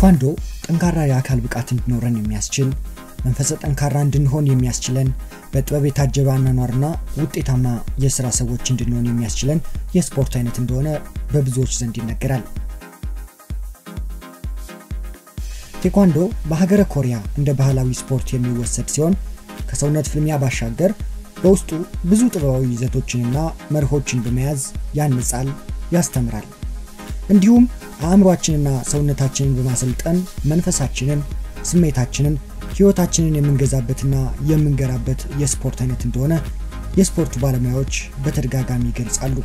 ቴኳንዶ ጠንካራ የአካል ብቃት እንዲኖረን የሚያስችል መንፈሰ ጠንካራ እንድንሆን የሚያስችለን በጥበብ የታጀበ አኗኗርና ውጤታማ የስራ ሰዎች እንድንሆን የሚያስችለን የስፖርት አይነት እንደሆነ በብዙዎች ዘንድ ይነገራል። ቴኳንዶ በሀገረ ኮሪያ እንደ ባህላዊ ስፖርት የሚወሰድ ሲሆን ከሰውነት ፍልሚያ ባሻገር በውስጡ ብዙ ጥበባዊ ይዘቶችንና መርሆችን በመያዝ ያንጻል፣ ያስተምራል። እንዲሁም አእምሯችንና ሰውነታችንን በማሰልጠን መንፈሳችንን፣ ስሜታችንን፣ ህይወታችንን የምንገዛበትና የምንገራበት የስፖርት አይነት እንደሆነ የስፖርቱ ባለሙያዎች በተደጋጋሚ ይገልጻሉ።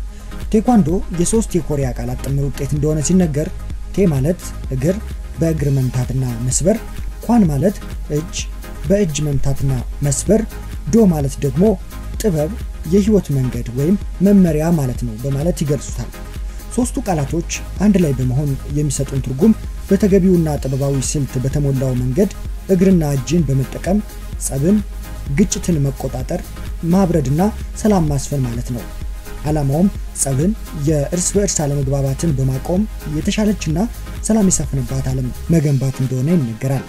ቴኳንዶ የሶስት የኮሪያ ቃላት ጥምር ውጤት እንደሆነ ሲነገር ቴ ማለት እግር በእግር መምታትና መስበር፣ ኳን ማለት እጅ በእጅ መምታትና መስበር፣ ዶ ማለት ደግሞ ጥበብ፣ የህይወት መንገድ ወይም መመሪያ ማለት ነው በማለት ይገልጹታል። ሶስቱ ቃላቶች አንድ ላይ በመሆን የሚሰጡን ትርጉም በተገቢውና ጥበባዊ ስልት በተሞላው መንገድ እግርና እጅን በመጠቀም ጸብን፣ ግጭትን መቆጣጠር፣ ማብረድና ሰላም ማስፈን ማለት ነው። ዓላማውም ጸብን፣ የእርስ በእርስ አለመግባባትን በማቆም የተሻለችና ሰላም የሰፈነባት ዓለም መገንባት እንደሆነ ይነገራል።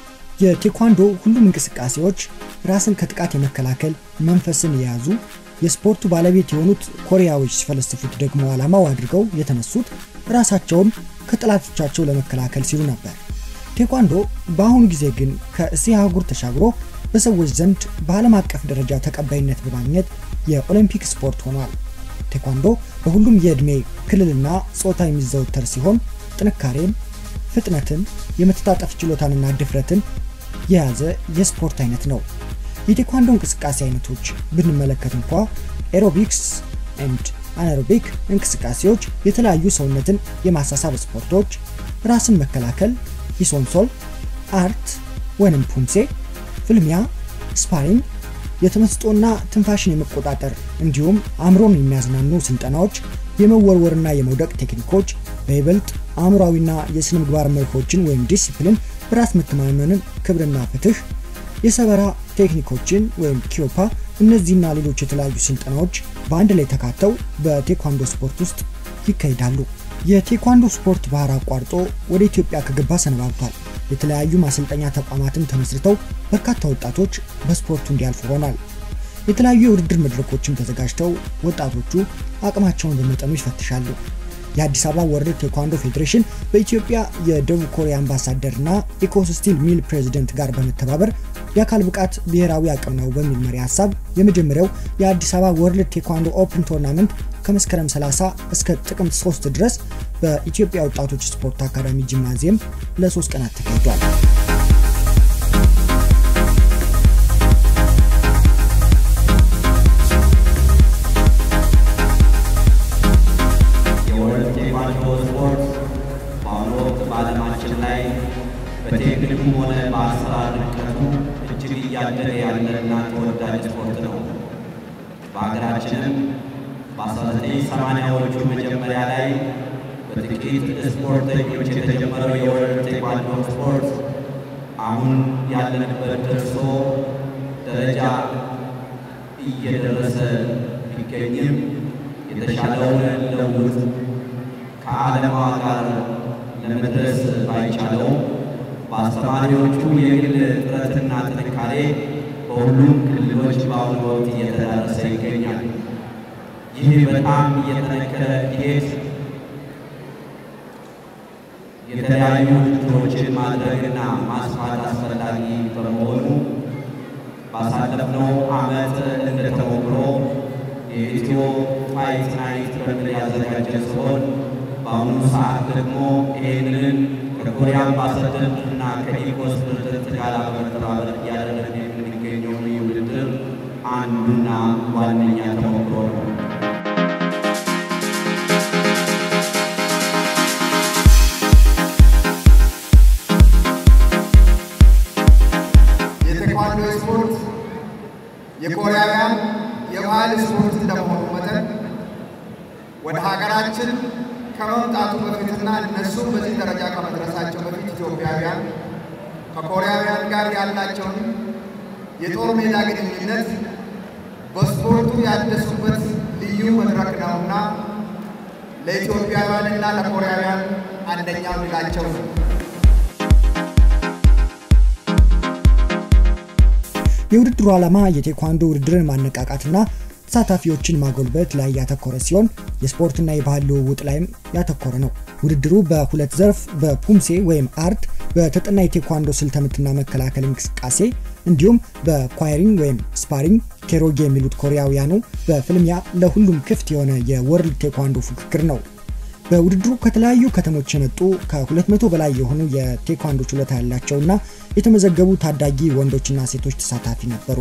የቴኳንዶ ሁሉም እንቅስቃሴዎች ራስን ከጥቃት የመከላከል መንፈስን የያዙ የስፖርቱ ባለቤት የሆኑት ኮሪያዎች ሲፈለስፉት ደግሞ ዓላማው አድርገው የተነሱት ራሳቸውን ከጠላቶቻቸው ለመከላከል ሲሉ ነበር። ቴኳንዶ በአሁኑ ጊዜ ግን ከእስያ አህጉር ተሻግሮ በሰዎች ዘንድ በዓለም አቀፍ ደረጃ ተቀባይነት በማግኘት የኦሎምፒክ ስፖርት ሆኗል። ቴኳንዶ በሁሉም የዕድሜ ክልልና ጾታ የሚዘወተር ሲሆን ጥንካሬን፣ ፍጥነትን፣ የመተጣጠፍ ችሎታንና ድፍረትን የያዘ የስፖርት አይነት ነው። የቴኳንዶ እንቅስቃሴ አይነቶች ብንመለከት እንኳ ኤሮቢክስ ኤንድ አናሮቢክ እንቅስቃሴዎች፣ የተለያዩ ሰውነትን የማሳሳብ ስፖርቶች፣ ራስን መከላከል፣ ሂሶንሶል፣ አርት ወይንም ፑምሴ፣ ፍልሚያ፣ ስፓሪንግ፣ የተመስጦና ትንፋሽን የመቆጣጠር እንዲሁም አእምሮን የሚያዝናኑ ስልጠናዎች፣ የመወርወርና የመውደቅ ቴክኒኮች፣ በይበልጥ አእምሯዊና የስነ ምግባር መርሆችን ወይም ዲሲፕሊን፣ በራስ መተማመንን፣ ክብርና ፍትህ፣ የሰበራ ቴክኒኮችን ወይም ኪዮፓ፣ እነዚህና ሌሎች የተለያዩ ስልጠናዎች በአንድ ላይ ተካተው በቴኳንዶ ስፖርት ውስጥ ይካሄዳሉ። የቴኳንዶ ስፖርት ባህር አቋርጦ ወደ ኢትዮጵያ ከገባ ሰነባብቷል። የተለያዩ ማሰልጠኛ ተቋማትም ተመስርተው በርካታ ወጣቶች በስፖርቱ እንዲያልፉ ሆኗል። የተለያዩ የውድድር መድረኮችም ተዘጋጅተው ወጣቶቹ አቅማቸውን በመጠኑ ይፈትሻሉ። የአዲስ አበባ ወርልድ ቴኳንዶ ፌዴሬሽን በኢትዮጵያ የደቡብ ኮሪያ አምባሳደር እና ኢኮስስቲል ሚል ፕሬዚደንት ጋር በመተባበር የአካል ብቃት ብሔራዊ አቅም ነው በሚል መሪ ሀሳብ የመጀመሪያው የአዲስ አበባ ወርልድ ቴኳንዶ ኦፕን ቶርናመንት ከመስከረም 30 እስከ ጥቅምት 3 ድረስ በኢትዮጵያ ወጣቶች ስፖርት አካዳሚ ጂምናዚየም ለሶስት ቀናት ተካሂዷል። የወርልድ ቴኳንዶ ስፖርት በአሁኑ ወቅት በዓለማችን ላይ በቴክኒኩም ሆነ በአሰራር ድቀቱ እጅግ እያደገ ያለና ተወዳጅ ስፖርት ነው። በሀገራችንም በ1980ዎቹ መጀመሪያ ላይ በጥቂት ስፖርተኞች የተጀመረው የወርልድ ቴኳንዶ ስፖርት አሁን ያለንበት ደርሶ ደረጃ እየደረሰ ቢገኝም የተሻለውን ለውጥ ከዓለማ ጋር ለመድረስ ባይቻለው በአስተማሪዎቹ የግል ጥረትና ጥንካሬ በሁሉም ክልሎች በአሁኑ ወቅት እየተዳረሰ ይገኛል። ይህ በጣም እየጠነከረ እንዲሄድ የተለያዩ ውድድሮችን ማድረግና ማስፋት አስፈላጊ በመሆኑ ባሳለፍነው ዓመት እንደተሞክሮ የኢትዮ ፋይት ናይት በሚል ያዘጋጀ ሲሆን በአሁኑ ሰዓት ደግሞ ይህንን ከኮሪያ አምባሳደር እና ከኢኮስ ፕሬዝደንት ጋር በመተባበር እያደረግን የምንገኘው ይህ ውድድር አንዱና ዋነኛ ተሞክሮ ነው። የቴኳንዶ ስፖርት የኮሪያውያን የባህል ስፖርት እንደመሆኑ መጠን ወደ ሀገራችን ከመምጣቱ በፊትና እነሱም በዚህ ደረጃ ከመድረሳቸው በፊት ኢትዮጵያውያን ከኮሪያውያን ጋር ያላቸውን የጦር ሜዳ ግንኙነት በስፖርቱ ያደሱበት ልዩ መድረክ ነውና ለኢትዮጵያውያንና ለኮሪያውያን አንደኛው ድላቸው ነው። የውድድሩ ዓላማ የቴኳንዶ ውድድርን ማነቃቃትና ተሳታፊዎችን ማጎልበት ላይ ያተኮረ ሲሆን የስፖርትና የባህል ልውውጥ ላይም ያተኮረ ነው። ውድድሩ በሁለት ዘርፍ በፑምሴ ወይም አርት በተጠና የቴኳንዶ ስልተምትና መከላከል እንቅስቃሴ እንዲሁም በኳይሪንግ ወይም ስፓሪንግ ኬሮጌ የሚሉት ኮሪያውያኑ በፍልሚያ ለሁሉም ክፍት የሆነ የወርልድ ቴኳንዶ ፉክክር ነው። በውድድሩ ከተለያዩ ከተሞች የመጡ ከ200 በላይ የሆኑ የቴኳንዶ ችሎታ ያላቸውና የተመዘገቡ ታዳጊ ወንዶችና ሴቶች ተሳታፊ ነበሩ።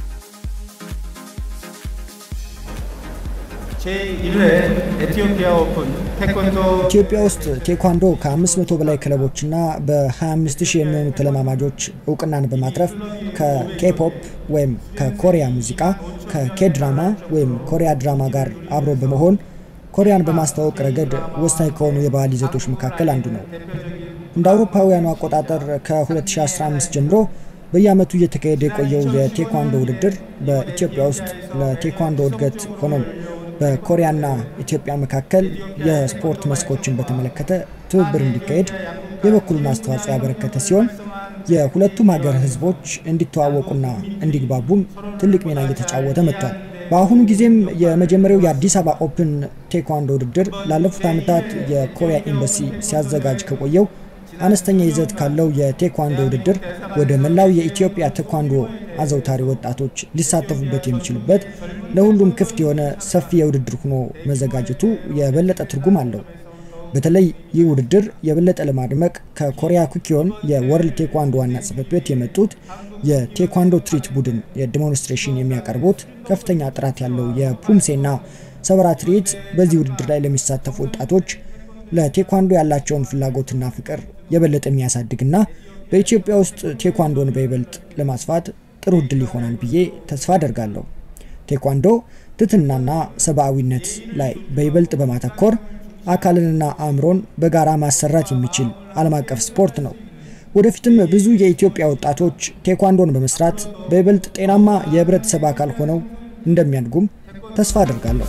ኢትዮጵያ ውስጥ ቴኳንዶ ከ500 በላይ ክለቦችና በ25000 የሚሆኑ ተለማማጆች እውቅናን በማትረፍ ከኬፖፕ ወይም ከኮሪያ ሙዚቃ ከኬድራማ ወይም ኮሪያ ድራማ ጋር አብሮ በመሆን ኮሪያን በማስተዋወቅ ረገድ ወሳኝ ከሆኑ የባህል ይዘቶች መካከል አንዱ ነው። እንደ አውሮፓውያኑ አቆጣጠር ከ2015 ጀምሮ በየዓመቱ እየተካሄደ የቆየው የቴኳንዶ ውድድር በኢትዮጵያ ውስጥ ለቴኳንዶ እድገት ሆኖም በኮሪያና ኢትዮጵያ መካከል የስፖርት መስኮችን በተመለከተ ትብብር እንዲካሄድ የበኩሉን አስተዋጽኦ ያበረከተ ሲሆን የሁለቱም ሀገር ሕዝቦች እንዲተዋወቁና እንዲግባቡም ትልቅ ሚና እየተጫወተ መጥቷል። በአሁኑ ጊዜም የመጀመሪያው የአዲስ አበባ ኦፕን ቴኳንዶ ውድድር ላለፉት ዓመታት የኮሪያ ኤምባሲ ሲያዘጋጅ ከቆየው አነስተኛ ይዘት ካለው የቴኳንዶ ውድድር ወደ መላው የኢትዮጵያ ቴኳንዶ አዘውታሪ ወጣቶች ሊሳተፉበት የሚችሉበት ለሁሉም ክፍት የሆነ ሰፊ የውድድር ሆኖ መዘጋጀቱ የበለጠ ትርጉም አለው። በተለይ ይህ ውድድር የበለጠ ለማድመቅ ከኮሪያ ኩኪዮን የወርልድ ቴኳንዶ ዋና ጽሕፈት ቤት የመጡት የቴኳንዶ ትርኢት ቡድን የዲሞንስትሬሽን የሚያቀርቡት ከፍተኛ ጥራት ያለው የፑምሴና ሰበራ ትርኢት በዚህ ውድድር ላይ ለሚሳተፉ ወጣቶች ለቴኳንዶ ያላቸውን ፍላጎትና ፍቅር የበለጠ የሚያሳድግና በኢትዮጵያ ውስጥ ቴኳንዶን በይበልጥ ለማስፋት ጥሩ እድል ይሆናል ብዬ ተስፋ አደርጋለሁ። ቴኳንዶ ትህትናና ሰብአዊነት ላይ በይበልጥ በማተኮር አካልንና አእምሮን በጋራ ማሰራት የሚችል ዓለም አቀፍ ስፖርት ነው። ወደፊትም ብዙ የኢትዮጵያ ወጣቶች ቴኳንዶን በመስራት በይበልጥ ጤናማ የህብረተሰብ አካል ሆነው እንደሚያድጉም ተስፋ አደርጋለሁ።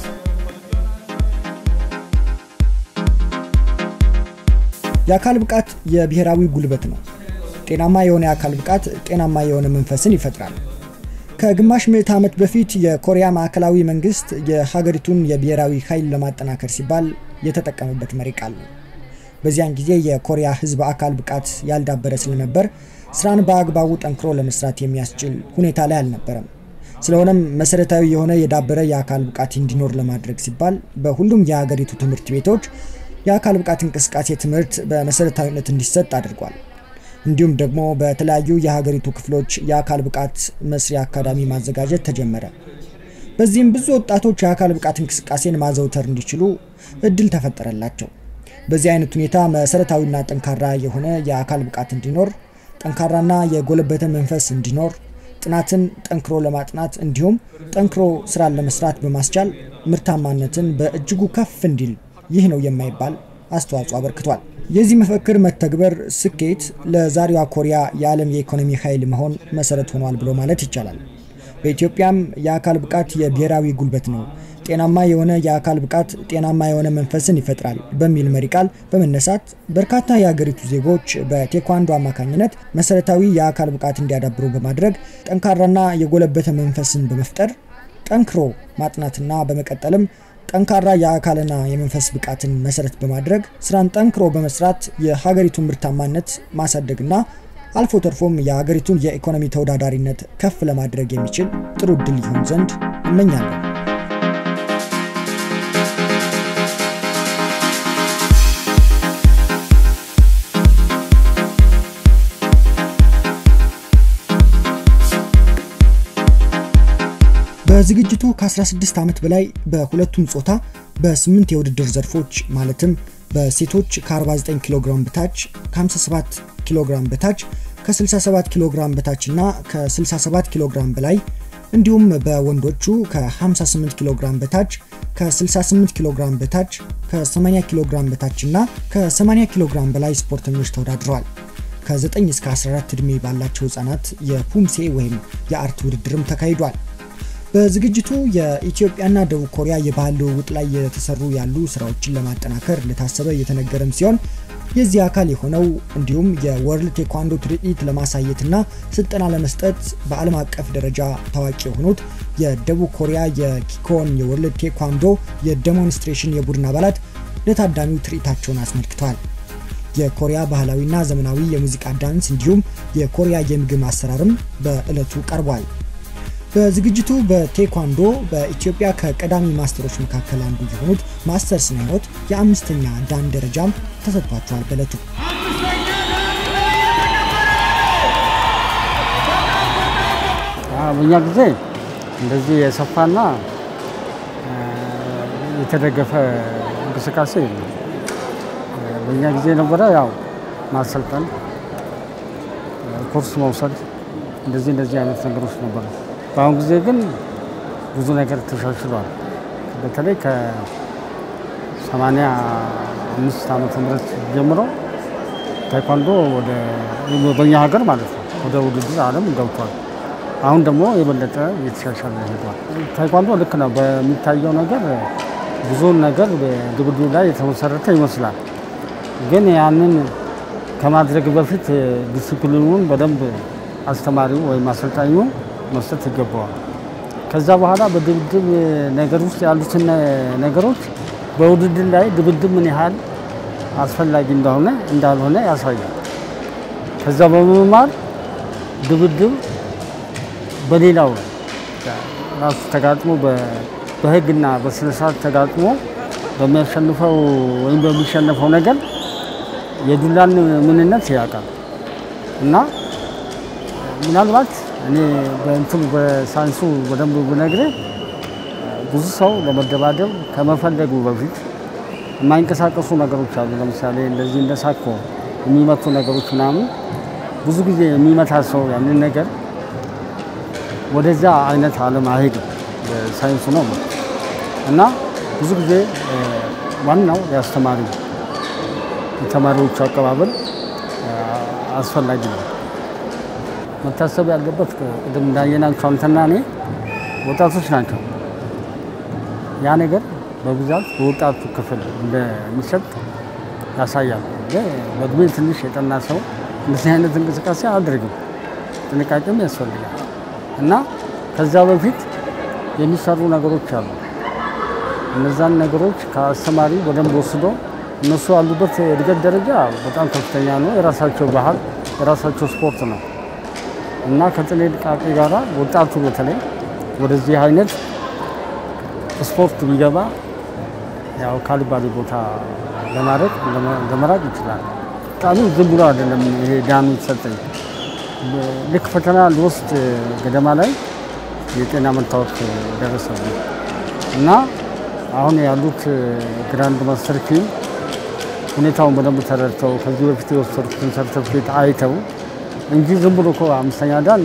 የአካል ብቃት የብሔራዊ ጉልበት ነው። ጤናማ የሆነ የአካል ብቃት ጤናማ የሆነ መንፈስን ይፈጥራል። ከግማሽ ምዕት ዓመት በፊት የኮሪያ ማዕከላዊ መንግስት የሀገሪቱን የብሔራዊ ኃይል ለማጠናከር ሲባል የተጠቀመበት መሪ ቃል ነው። በዚያን ጊዜ የኮሪያ ህዝብ አካል ብቃት ያልዳበረ ስለነበር ስራን በአግባቡ ጠንክሮ ለመስራት የሚያስችል ሁኔታ ላይ አልነበረም። ስለሆነም መሰረታዊ የሆነ የዳበረ የአካል ብቃት እንዲኖር ለማድረግ ሲባል በሁሉም የሀገሪቱ ትምህርት ቤቶች የአካል ብቃት እንቅስቃሴ ትምህርት በመሰረታዊነት እንዲሰጥ አድርጓል። እንዲሁም ደግሞ በተለያዩ የሀገሪቱ ክፍሎች የአካል ብቃት መስሪያ አካዳሚ ማዘጋጀት ተጀመረ። በዚህም ብዙ ወጣቶች የአካል ብቃት እንቅስቃሴን ማዘውተር እንዲችሉ እድል ተፈጠረላቸው። በዚህ አይነት ሁኔታ መሰረታዊና ጠንካራ የሆነ የአካል ብቃት እንዲኖር፣ ጠንካራና የጎለበተ መንፈስ እንዲኖር፣ ጥናትን ጠንክሮ ለማጥናት እንዲሁም ጠንክሮ ስራን ለመስራት በማስቻል ምርታማነትን በእጅጉ ከፍ እንዲል ይህ ነው የማይባል አስተዋጽኦ አበርክቷል። የዚህ መፈክር መተግበር ስኬት ለዛሬዋ ኮሪያ የዓለም የኢኮኖሚ ኃይል መሆን መሰረት ሆኗል ብሎ ማለት ይቻላል። በኢትዮጵያም የአካል ብቃት የብሔራዊ ጉልበት ነው፣ ጤናማ የሆነ የአካል ብቃት ጤናማ የሆነ መንፈስን ይፈጥራል በሚል መሪ ቃል በመነሳት በርካታ የሀገሪቱ ዜጎች በቴኳንዶ አማካኝነት መሰረታዊ የአካል ብቃት እንዲያዳብሩ በማድረግ ጠንካራና የጎለበተ መንፈስን በመፍጠር ጠንክሮ ማጥናትና በመቀጠልም ጠንካራ የአካልና የመንፈስ ብቃትን መሰረት በማድረግ ስራን ጠንክሮ በመስራት የሀገሪቱን ምርታማነት ማሳደግና አልፎ ተርፎም የሀገሪቱን የኢኮኖሚ ተወዳዳሪነት ከፍ ለማድረግ የሚችል ጥሩ እድል ይሆን ዘንድ እመኛለሁ። በዝግጅቱ ከ16 ዓመት በላይ በሁለቱም ጾታ በስምንት የውድድር ዘርፎች ማለትም በሴቶች ከ49 ኪሎ ግራም በታች ከ57 ኪሎ ግራም በታች ከ67 ኪሎ ግራም በታች እና ከ67 ኪሎ ግራም በላይ እንዲሁም በወንዶቹ ከ58 ኪሎ ግራም በታች ከ68 ኪሎ ግራም በታች ከ80 ኪሎ ግራም በታች እና ከ80 ኪሎ ግራም በላይ ስፖርተኞች ተወዳድረዋል። ከ9 እስከ 14 ዕድሜ ባላቸው ህጻናት የፑምሴ ወይም የአርት ውድድርም ተካሂዷል። በዝግጅቱ የኢትዮጵያና ደቡብ ኮሪያ የባህል ልውውጥ ላይ የተሰሩ ያሉ ስራዎችን ለማጠናከር እንደታሰበ እየተነገረም ሲሆን የዚህ አካል የሆነው እንዲሁም የወርልድ ቴኳንዶ ትርኢት ለማሳየትና ስልጠና ለመስጠት በዓለም አቀፍ ደረጃ ታዋቂ የሆኑት የደቡብ ኮሪያ የኪኮን የወርልድ ቴኳንዶ የዴሞንስትሬሽን የቡድን አባላት ለታዳሚው ትርኢታቸውን አስመልክተዋል። የኮሪያ ባህላዊና ዘመናዊ የሙዚቃ ዳንስ እንዲሁም የኮሪያ የምግብ አሰራርም በዕለቱ ቀርቧል። በዝግጅቱ በቴኳንዶ በኢትዮጵያ ከቀዳሚ ማስተሮች መካከል አንዱ የሆኑት ማስተር ስነህይወት የአምስተኛ ዳን ደረጃም ተሰጥቷቸዋል። በዕለቱ በእኛ ጊዜ እንደዚህ የሰፋና የተደገፈ እንቅስቃሴ የለም። በእኛ ጊዜ ነበረ ያው ማሰልጠን፣ ኮርስ መውሰድ እንደዚህ እንደዚህ አይነት ነገሮች ነበሩ። በአሁኑ ጊዜ ግን ብዙ ነገር ተሻሽሏል። በተለይ ከሰማንያ አምስት ዓመተ ምህረት ጀምሮ ታይኳንዶ ወደ በእኛ ሀገር ማለት ነው ወደ ውድድር ዓለም ገብቷል። አሁን ደግሞ የበለጠ እየተሻሻለ ሄዷል። ታይኳንዶ ልክ ነው በሚታየው ነገር ብዙውን ነገር በድብድብ ላይ የተመሰረተ ይመስላል። ግን ያንን ከማድረግ በፊት ዲሲፕሊኑን በደንብ አስተማሪው ወይም አሰልጣኙ መስጠት ይገባዋል። ከዛ በኋላ በድብድብ ነገር ውስጥ ያሉትን ነገሮች በውድድር ላይ ድብድብ ምን ያህል አስፈላጊ እንደሆነ እንዳልሆነ ያሳያል። ከዛ በመማር ድብድብ በሌላው ራሱ ተጋጥሞ በሕግና በስነስርዓት ተጋጥሞ በሚያሸንፈው ወይም በሚሸነፈው ነገር የዱላን ምንነት ያውቃል እና ምናልባት እኔ በእንትኑ በሳይንሱ በደንብ ብነግርህ ብዙ ሰው ለመደባደብ ከመፈለጉ በፊት የማይንቀሳቀሱ ነገሮች አሉ። ለምሳሌ እንደዚህ እንደ ሳኮ የሚመቱ ነገሮች ምናምን ብዙ ጊዜ የሚመታ ሰው ያንን ነገር ወደዛ አይነት ዓለም አይሄድም። ሳይንሱ ነው እና ብዙ ጊዜ ዋናው የአስተማሪ የተማሪዎቹ አቀባበል አስፈላጊ ነው። መታሰብ ያለበት ቅድም እንዳየናቸው አንተና እኔ ወጣቶች ናቸው። ያ ነገር በብዛት በወጣቱ ክፍል እንደሚሰጥ ያሳያል። በእድሜ ትንሽ የጠና ሰው እንደዚህ አይነት እንቅስቃሴ አያደርግም። ጥንቃቄም ያስፈልጋል እና ከዛ በፊት የሚሰሩ ነገሮች አሉ። እነዛን ነገሮች ከአስተማሪ በደንብ ወስዶ እነሱ ያሉበት የእድገት ደረጃ በጣም ከፍተኛ ነው። የራሳቸው ባህል፣ የራሳቸው ስፖርት ነው እና ከጥንቃቄ ጋራ ወጣቱ በተለይ ወደዚህ አይነት ስፖርት ቢገባ ያው ካልባሌ ቦታ ለማድረግ ለመራቅ ይችላል። ጣሉ ዝም ብሎ አይደለም ይሄ ዳኑ የተሰጠኝ። ልክ ፈተና ልወስድ ገደማ ላይ የጤና መታወክ ደረሰብኝ እና አሁን ያሉት ግራንድ ማስተር ቲም ሁኔታውን በደንብ ተረድተው ከዚህ በፊት የወሰዱትን ሰርተፍኬት አይተው እንጂ ዝም ብሎ እኮ አምስተኛ ዳን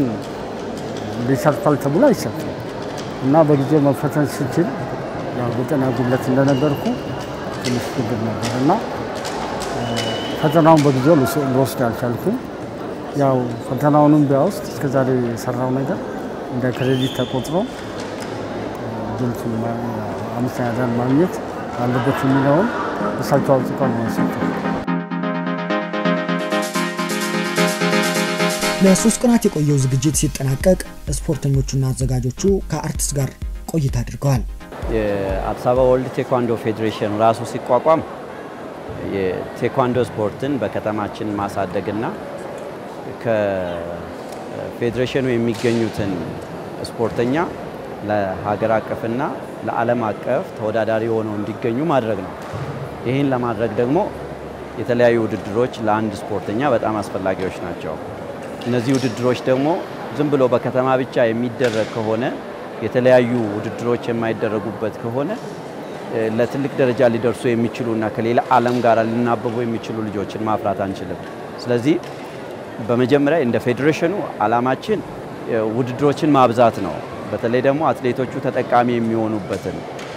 ሊሰርፋል ተብሎ አይሰጥም እና በጊዜው መፈተን ስችል ያው የጤና ጉድለት እንደነበርኩ ትንሽ ችግር ነበር እና ፈተናውን በጊዜው ልወስድ አልቻልኩም። ያው ፈተናውንም ቢያውስጥ እስከዛሬ የሰራው ነገር እንደ ክሬዲት ተቆጥሮ ድልቱን አምስተኛ ዳን ማግኘት አለበት የሚለውን እሳቸው አውጥተው ነው የሰጡት። ለሶስት ቀናት የቆየው ዝግጅት ሲጠናቀቅ ስፖርተኞቹና አዘጋጆቹ ከአርቲስት ጋር ቆይታ አድርገዋል። የአዲስ አበባ ወርልድ ቴኳንዶ ፌዴሬሽን ራሱ ሲቋቋም የቴኳንዶ ስፖርትን በከተማችን ማሳደግና ከፌዴሬሽኑ የሚገኙትን ስፖርተኛ ለሀገር አቀፍና ለዓለም አቀፍ ተወዳዳሪ ሆነው እንዲገኙ ማድረግ ነው። ይህን ለማድረግ ደግሞ የተለያዩ ውድድሮች ለአንድ ስፖርተኛ በጣም አስፈላጊዎች ናቸው። እነዚህ ውድድሮች ደግሞ ዝም ብሎ በከተማ ብቻ የሚደረግ ከሆነ የተለያዩ ውድድሮች የማይደረጉበት ከሆነ ለትልቅ ደረጃ ሊደርሱ የሚችሉና ከሌላ ዓለም ጋር ሊናበቡ የሚችሉ ልጆችን ማፍራት አንችልም። ስለዚህ በመጀመሪያ እንደ ፌዴሬሽኑ ዓላማችን ውድድሮችን ማብዛት ነው። በተለይ ደግሞ አትሌቶቹ ተጠቃሚ የሚሆኑበትን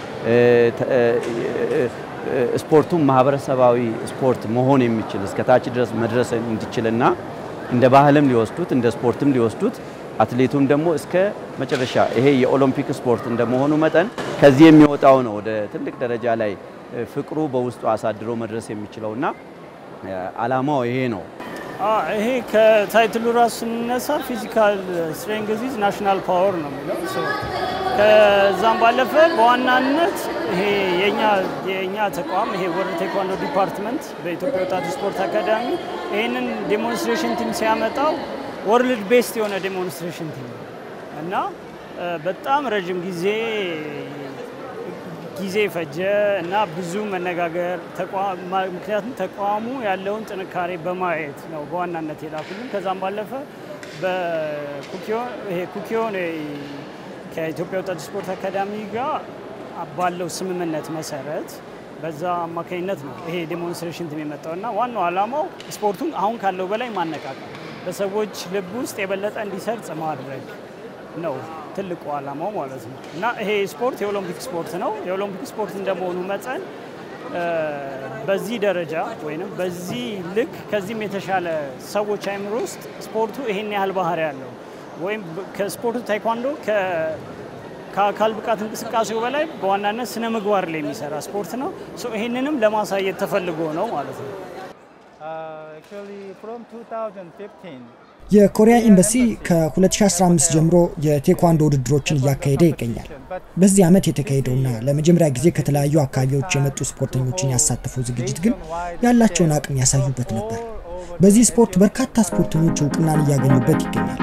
ስፖርቱም ማህበረሰባዊ ስፖርት መሆን የሚችል እስከታች ድረስ መድረስ እንዲችልና እንደ ባህልም ሊወስዱት እንደ ስፖርትም ሊወስዱት አትሌቱም ደግሞ እስከ መጨረሻ ይሄ የኦሎምፒክ ስፖርት እንደመሆኑ መጠን ከዚህ የሚወጣው ነው ወደ ትልቅ ደረጃ ላይ ፍቅሩ በውስጡ አሳድሮ መድረስ የሚችለውና አላማው ይሄ ነው። ይሄ ከታይትሉ ራሱ ስንነሳ ፊዚካል ስትሬንግዝ ናሽናል ፓወር ነው የሚለው። ከዛም ባለፈ በዋናነት ይሄ የእኛ ተቋም ይሄ ወርልድ ቴኳንዶ ዲፓርትመንት በኢትዮጵያ ወጣት ስፖርት አካዳሚ ይህንን ዴሞንስትሬሽን ቲም ሲያመጣው ወርልድ ቤስት የሆነ ዴሞንስትሬሽን ቲም እና በጣም ረዥም ጊዜ ጊዜ ፈጀ እና ብዙ መነጋገር ምክንያቱም ተቋሙ ያለውን ጥንካሬ በማየት ነው በዋናነት የላኩልን። ከዛም ባለፈ በኩኪዮን ከኢትዮጵያ ወጣት ስፖርት አካዳሚ ጋር ባለው ስምምነት መሰረት በዛ አማካኝነት ነው ይሄ ዴሞንስትሬሽን ቲም የመጣው እና ዋናው ዓላማው ስፖርቱን አሁን ካለው በላይ ማነቃቀል፣ በሰዎች ልብ ውስጥ የበለጠ እንዲሰርጽ ማድረግ ነው ትልቁ ዓላማው ማለት ነው እና ይሄ ስፖርት የኦሎምፒክ ስፖርት ነው። የኦሎምፒክ ስፖርት እንደመሆኑ መጠን በዚህ ደረጃ ወይም በዚህ ልክ ከዚህም የተሻለ ሰዎች አይምሮ ውስጥ ስፖርቱ ይሄን ያህል ባህሪ ያለው ወይም ከስፖርቱ ታይኳንዶ ከአካል ብቃት እንቅስቃሴው በላይ በዋናነት ስነ ምግባር ላይ የሚሰራ ስፖርት ነው። ይህንንም ለማሳየት ተፈልጎ ነው ማለት ነው። የኮሪያ ኤምባሲ ከ2015 ጀምሮ የቴኳንዶ ውድድሮችን እያካሄደ ይገኛል። በዚህ ዓመት የተካሄደውና ለመጀመሪያ ጊዜ ከተለያዩ አካባቢዎች የመጡ ስፖርተኞችን ያሳተፈው ዝግጅት ግን ያላቸውን አቅም ያሳዩበት ነበር። በዚህ ስፖርት በርካታ ስፖርተኞች እውቅናን እያገኙበት ይገኛል።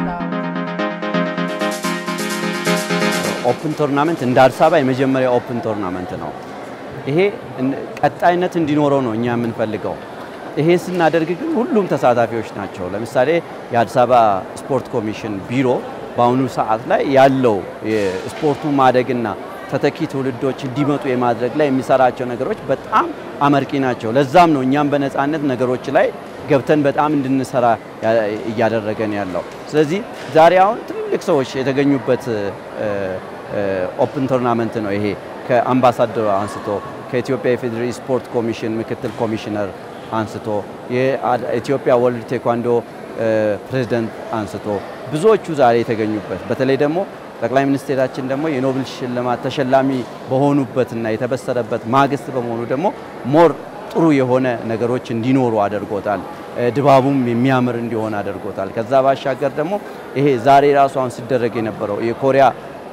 ኦፕን ቶርናመንት እንደ አዲስ አበባ የመጀመሪያ ኦፕን ቶርናመንት ነው። ይሄ ቀጣይነት እንዲኖረው ነው እኛ የምንፈልገው። ይሄ ስናደርግ ግን ሁሉም ተሳታፊዎች ናቸው። ለምሳሌ የአዲስ አበባ ስፖርት ኮሚሽን ቢሮ በአሁኑ ሰዓት ላይ ያለው የስፖርቱ ማደግና ተተኪ ትውልዶች እንዲመጡ የማድረግ ላይ የሚሰራቸው ነገሮች በጣም አመርቂ ናቸው። ለዛም ነው እኛም በነፃነት ነገሮች ላይ ገብተን በጣም እንድንሰራ እያደረገን ያለው። ስለዚህ ዛሬ አሁን ትልልቅ ሰዎች የተገኙበት ኦፕን ቶርናመንት ነው ይሄ ከአምባሳደሩ አንስቶ ከኢትዮጵያ የፌዴራል ስፖርት ኮሚሽን ምክትል ኮሚሽነር አንስቶ የኢትዮጵያ ወርልድ ቴኳንዶ ፕሬዝደንት አንስቶ ብዙዎቹ ዛሬ የተገኙበት በተለይ ደግሞ ጠቅላይ ሚኒስቴራችን ደግሞ የኖብል ሽልማት ተሸላሚ በሆኑበትና የተበሰረበት ማግስት በመሆኑ ደግሞ ሞር ጥሩ የሆነ ነገሮች እንዲኖሩ አድርጎታል። ድባቡም የሚያምር እንዲሆን አድርጎታል። ከዛ ባሻገር ደግሞ ይሄ ዛሬ ራሱ አሁን ሲደረግ የነበረው የኮሪያ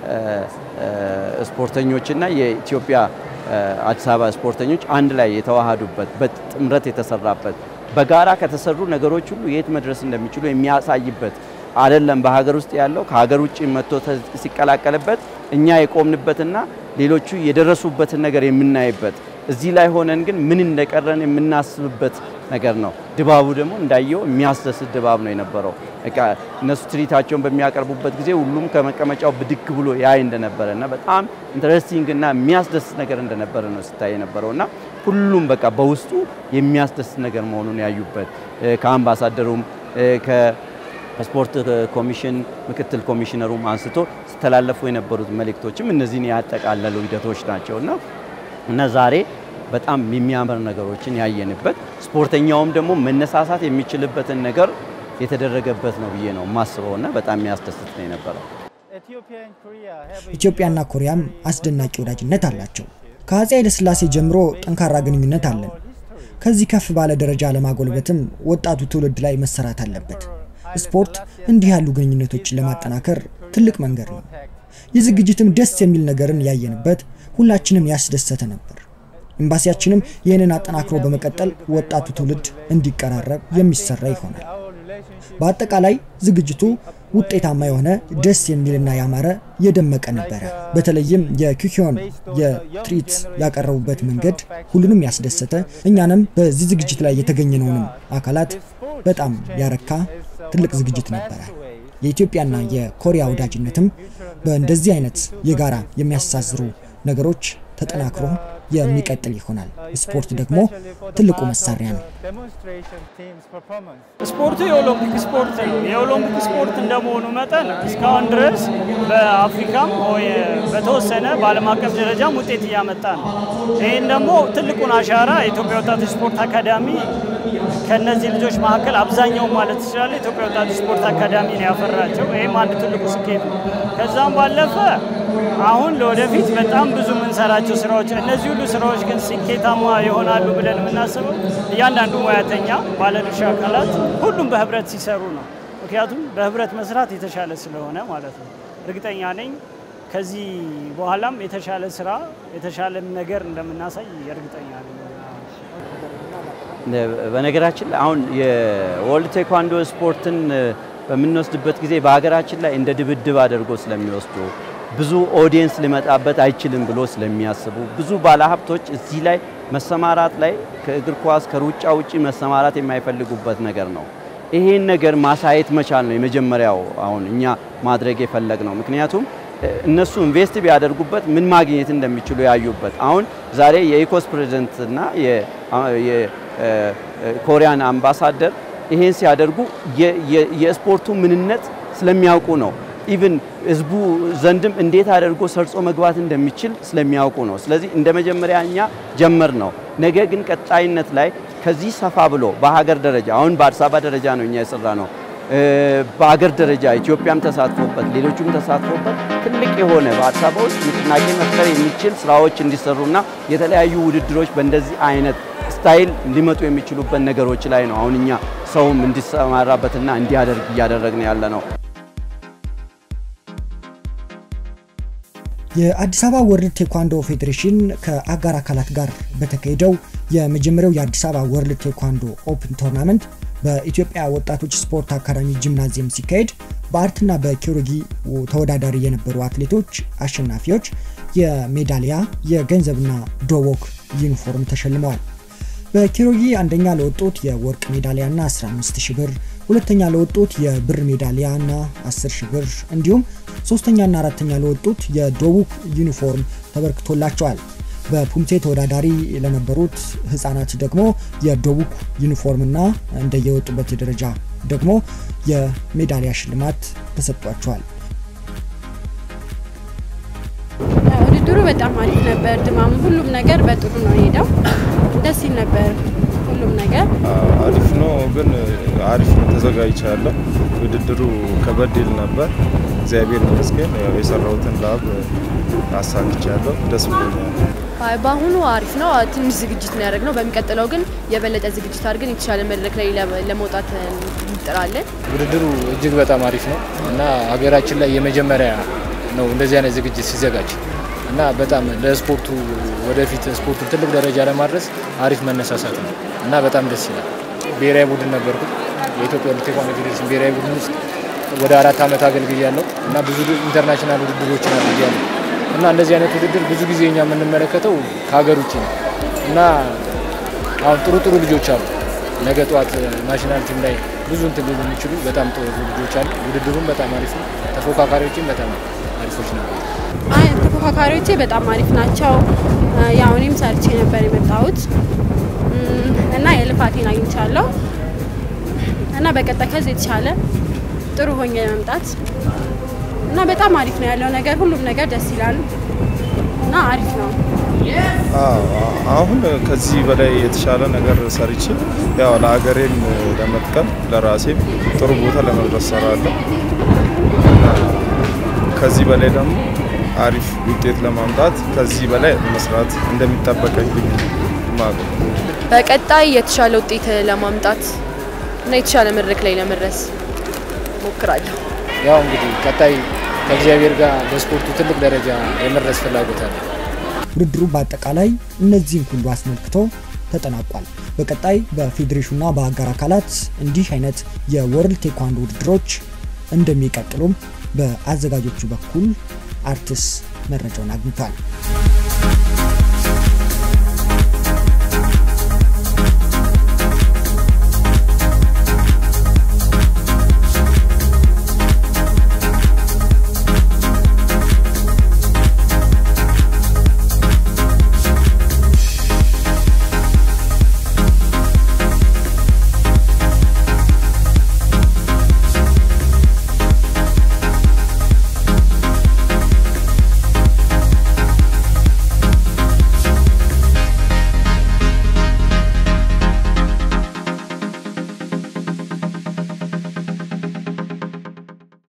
ስፖርተኞችና የኢትዮጵያ አዲስ አበባ ስፖርተኞች አንድ ላይ የተዋሃዱበት በጥምረት የተሰራበት በጋራ ከተሰሩ ነገሮች ሁሉ የት መድረስ እንደሚችሉ የሚያሳይበት አይደለም። በሀገር ውስጥ ያለው ከሀገር ውጭ መጥቶ ሲቀላቀልበት እኛ የቆምንበትና ሌሎቹ የደረሱበትን ነገር የምናይበት እዚህ ላይ ሆነን ግን ምን እንደቀረን የምናስብበት ነገር ነው። ድባቡ ደግሞ እንዳየው የሚያስደስት ድባብ ነው የነበረው። እነሱ ትርኢታቸውን በሚያቀርቡበት ጊዜ ሁሉም ከመቀመጫው ብድግ ብሎ ያይ እንደነበረ እና በጣም ኢንተረስቲንግ እና የሚያስደስት ነገር እንደነበረ ነው ሲታይ የነበረው እና ሁሉም በቃ በውስጡ የሚያስደስት ነገር መሆኑን ያዩበት ከአምባሳደሩም ከስፖርት ኮሚሽን ምክትል ኮሚሽነሩም አንስቶ ሲተላለፉ የነበሩት መልእክቶችም እነዚህን ያጠቃለሉ ሂደቶች ናቸው እና እና ዛሬ በጣም የሚያምር ነገሮችን ያየንበት ስፖርተኛውም ደግሞ መነሳሳት የሚችልበትን ነገር የተደረገበት ነው ብዬ ነው የማስበው እና በጣም የሚያስደስት ነው የነበረው። ኢትዮጵያና ኮሪያም አስደናቂ ወዳጅነት አላቸው። ከአፄ ኃይለሥላሴ ጀምሮ ጠንካራ ግንኙነት አለን። ከዚህ ከፍ ባለ ደረጃ ለማጎልበትም ወጣቱ ትውልድ ላይ መሰራት አለበት። ስፖርት እንዲህ ያሉ ግንኙነቶችን ለማጠናከር ትልቅ መንገድ ነው። ይህ ዝግጅትም ደስ የሚል ነገርን ያየንበት ሁላችንም ያስደሰተ ነበር። ኤምባሲያችንም ይህንን አጠናክሮ በመቀጠል ወጣቱ ትውልድ እንዲቀራረብ የሚሰራ ይሆናል። በአጠቃላይ ዝግጅቱ ውጤታማ የሆነ ደስ የሚልና ያማረ የደመቀ ነበረ። በተለይም የኪኪዮን የትርኢት ያቀረቡበት መንገድ ሁሉንም ያስደሰተ፣ እኛንም በዚህ ዝግጅት ላይ የተገኘነውንም አካላት በጣም ያረካ ትልቅ ዝግጅት ነበረ። የኢትዮጵያና የኮሪያ ወዳጅነትም በእንደዚህ አይነት የጋራ የሚያስተሳስሩ ነገሮች ተጠናክሮ የሚቀጥል ይሆናል። ስፖርት ደግሞ ትልቁ መሳሪያ ነው። ስፖርቱ የኦሎምፒክ ስፖርት ነው። የኦሎምፒክ ስፖርት እንደመሆኑ መጠን እስካሁን ድረስ በአፍሪካም በተወሰነ በዓለም አቀፍ ደረጃም ውጤት እያመጣ ነው። ይህን ደግሞ ትልቁን አሻራ የኢትዮጵያ ወጣቶች ስፖርት አካዳሚ ከእነዚህ ልጆች መካከል አብዛኛው ማለት ትችላለ የኢትዮጵያ ወጣቶች ስፖርት አካዳሚ ነው ያፈራቸው። ይህም አንድ ትልቁ ስኬት ነው። ከዛም ባለፈ አሁን ለወደፊት በጣም ብዙ የምንሰራቸው ስራዎች እነዚህ ሁሉ ስራዎች ግን ስኬታማ ይሆናሉ ብለን የምናስበው እያንዳንዱ ሙያተኛ፣ ባለድርሻ አካላት ሁሉም በህብረት ሲሰሩ ነው። ምክንያቱም በህብረት መስራት የተሻለ ስለሆነ ማለት ነው። እርግጠኛ ነኝ ከዚህ በኋላም የተሻለ ስራ የተሻለ ነገር እንደምናሳይ እርግጠኛ ነኝ። በነገራችን ላይ አሁን የወርልድ ቴኳንዶ ስፖርትን በምንወስድበት ጊዜ በሀገራችን ላይ እንደ ድብድብ አድርጎ ስለሚወስዱ ብዙ ኦዲየንስ ሊመጣበት አይችልም ብሎ ስለሚያስቡ ብዙ ባለሀብቶች እዚህ ላይ መሰማራት ላይ ከእግር ኳስ ከሩጫ ውጪ መሰማራት የማይፈልጉበት ነገር ነው። ይሄን ነገር ማሳየት መቻል ነው የመጀመሪያው አሁን እኛ ማድረግ የፈለግ ነው። ምክንያቱም እነሱ ኢንቨስት ቢያደርጉበት ምን ማግኘት እንደሚችሉ ያዩበት። አሁን ዛሬ የኢኮስ ፕሬዝደንት እና የኮሪያን አምባሳደር ይሄን ሲያደርጉ የስፖርቱ ምንነት ስለሚያውቁ ነው። ኢቭን ህዝቡ ዘንድም እንዴት አድርጎ ሰርጾ መግባት እንደሚችል ስለሚያውቁ ነው። ስለዚህ እንደ መጀመሪያ እኛ ጀመር ነው። ነገ ግን ቀጣይነት ላይ ከዚህ ሰፋ ብሎ በሀገር ደረጃ አሁን በአዲስ አበባ ደረጃ ነው እኛ የሰራ ነው። በሀገር ደረጃ ኢትዮጵያም ተሳትፎበት ሌሎቹም ተሳትፎበት ትልቅ የሆነ በአዲስ አበባ ውስጥ ንቅናቄ መፍጠር የሚችል ስራዎች እንዲሰሩና የተለያዩ ውድድሮች በእንደዚህ አይነት ስታይል ሊመጡ የሚችሉበት ነገሮች ላይ ነው አሁን እኛ ሰውም እንዲሰማራበትና እንዲያደርግ እያደረግን ያለ ነው። የአዲስ አበባ ወርልድ ቴኳንዶ ፌዴሬሽን ከአጋር አካላት ጋር በተካሄደው የመጀመሪያው የአዲስ አበባ ወርልድ ቴኳንዶ ኦፕን ቶርናመንት በኢትዮጵያ ወጣቶች ስፖርት አካዳሚ ጂምናዚየም ሲካሄድ በአርትና በኪሮጊ ተወዳዳሪ የነበሩ አትሌቶች አሸናፊዎች የሜዳሊያ የገንዘብና ዶቦክ ዩኒፎርም ተሸልመዋል። በኪሮጊ አንደኛ ለወጡት የወርቅ ሜዳሊያና 15 ሺህ ብር፣ ሁለተኛ ለወጡት የብር ሜዳሊያና 10 ሺህ ብር እንዲሁም ሶስተኛና አራተኛ ለወጡት የዶቡክ ዩኒፎርም ተበርክቶላቸዋል። በፑምቴ ተወዳዳሪ ለነበሩት ህጻናት ደግሞ የዶቡክ ዩኒፎርምና እንደየወጡበት ደረጃ ደግሞ የሜዳሊያ ሽልማት ተሰጥቷቸዋል። ውድድሩ በጣም አሪፍ ነበር። ድማሙ፣ ሁሉም ነገር በጥሩ ነው የሄደው። ደስ ይል ነበር ሁሉም ነገር አሪፍ ነው። ግን አሪፍ ነው ተዘጋጅቻለሁ። ውድድሩ ከበድ ይል ነበር። እግዚአብሔር ይመስገን ያው የሰራሁትን ላብ አሳክቻለሁ። ደስ ብሎኛል። በአሁኑ አሪፍ ነው። ትንሽ ዝግጅት ነው ያደረግነው። በሚቀጥለው ግን የበለጠ ዝግጅት አድርገን የተሻለ መድረክ ላይ ለመውጣት እንጥራለን። ውድድሩ እጅግ በጣም አሪፍ ነው እና ሀገራችን ላይ የመጀመሪያ ነው እንደዚህ አይነት ዝግጅት ሲዘጋጅ እና በጣም ለስፖርቱ ወደፊት ስፖርቱን ትልቅ ደረጃ ለማድረስ አሪፍ መነሳሳት ነው እና በጣም ደስ ይላል። ብሔራዊ ቡድን ነበርኩ የኢትዮጵያ ቴኳንዶ ፌዴሬሽን ብሔራዊ ቡድን ውስጥ ወደ አራት ዓመት አገልግያለሁ እና ብዙ ኢንተርናሽናል ውድድሮችን አድርጊያለሁ እና እንደዚህ አይነት ውድድር ብዙ ጊዜ እኛ የምንመለከተው ከሀገር ውጭ ነው እና አሁን ጥሩ ጥሩ ልጆች አሉ። ነገ ጠዋት ናሽናል ቲም ላይ ብዙ እንትን ሊሉ የሚችሉ በጣም ጥሩ ልጆች አሉ። ውድድሩም በጣም አሪፍ ነው። ተፎካካሪዎችም በጣም አሪፎች ነበሩ። አይ ተፎካካሪዎቼ በጣም አሪፍ ናቸው። ያው እኔም ሰርቼ ነበር የመጣሁት እና የልፋቴን አግኝቻለሁ እና በቀጣይ ከዚህ የተሻለ ጥሩ ሆኜ መምጣት እና በጣም አሪፍ ነው ያለው ነገር፣ ሁሉም ነገር ደስ ይላል እና አሪፍ ነው። አሁን ከዚህ በላይ የተሻለ ነገር ሰርቼ ያው ለሀገሬም ለመጥቀም ለራሴም ጥሩ ቦታ ለመድረስ ሰራለሁ እና ከዚህ በላይ ደግሞ አሪፍ ውጤት ለማምጣት ከዚህ በላይ መስራት እንደሚጠበቀብኝ ማለት ነው። በቀጣይ የተሻለ ውጤት ለማምጣት እና የተሻለ መድረክ ላይ ለመድረስ ሞክራለሁ። ያው እንግዲህ ቀጣይ ከእግዚአብሔር ጋር በስፖርቱ ትልቅ ደረጃ የመድረስ ፍላጎት አለ። ውድድሩ በአጠቃላይ እነዚህን ሁሉ አስመልክቶ ተጠናቋል። በቀጣይ በፌዴሬሽኑና በአጋር አካላት እንዲህ አይነት የወርልድ ቴኳንዶ ውድድሮች እንደሚቀጥሉም በአዘጋጆቹ በኩል አርትስ መረጃውን አግኝቷል።